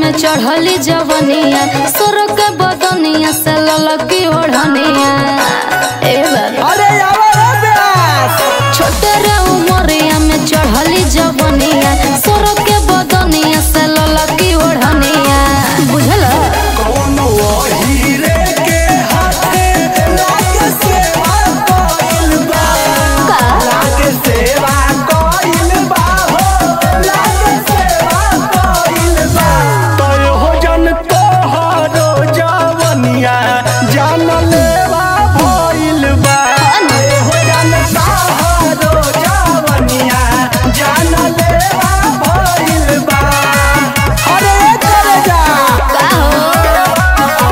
में चढ़ली जवनिया सोर के बदनिया से ललकी ओढ़निया ए बाबा अरे आवा रे ब्यास छोटे रे उमरिया में चढ़ली जवनिया सोर के बदनिया से ललकी ओढ़निया बुझल कौनो हीरे के हाथे लागे सेवा कइल बा का लागे सेवा कइल बा हो लागे सेवा कइल बा तोय हो जन तोहरो जवनिया जान लेवा भइल बा तोय हो जन तोहरो जवनिया जान लेवा भइल बा अरे करे जा का हो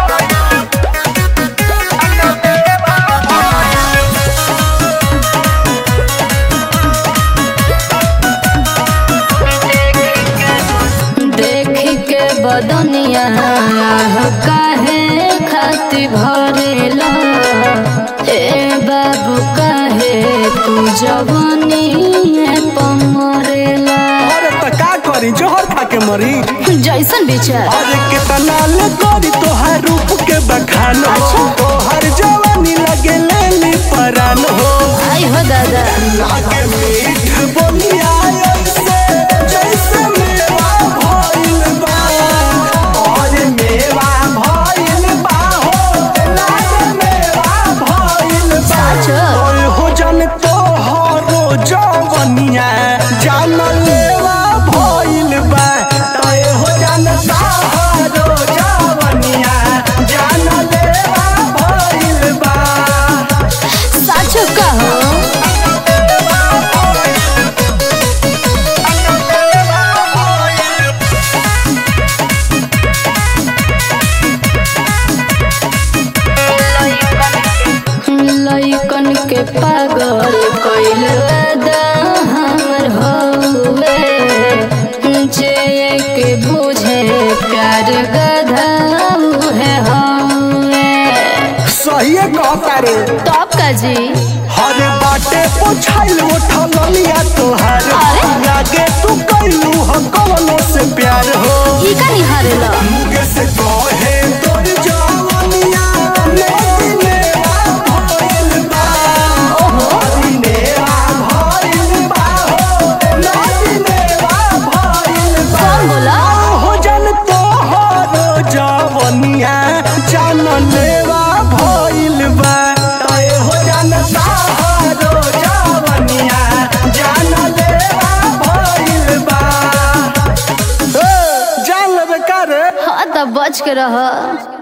देख के बदनिया काहे खाती भरेला ए बाबू काहे तू जवानी पमरेला अरे त का करी जोहर खा के मरी जैसन विचार अरे कितना ले करी तोहार रूप के बखान हो अच्छा। तोहार जवानी लगे लेली परान हो आई हो दादा लागे मीठ बोलिया ऐसे जैसे मेवा भइल बा अरे मेवा भइल बा हो लागे मेवा भइल बा साचो। ओए हो जन तोहरो जवनिया जान लेवा भइल बा तोय हो जन तोहरो जवनिया जान लेवा भइल बा साचो का हो लइकन के पागल कइल वादा हमर हवे जे के बुझे प्यार गधा है हवे सही कहता रे तब का जी हर बाटे पोछाइल उठल लिया तोहार अरे? लागे तू कैलू हो कवनो से प्यार हो ई का निहारेला मुगे से कहे तोर जवनिया लेती मेरा भइल बा ओहो नेवा भइल बा हो लेती मेरा भइल बा कौन बोला हो जन तोहरो जवनिया जान लेवा भइल बा तय हो जन तोहरो जवनिया जान लेवा भइल बा ए, जान लेबे का रे हाँ तब बच के रह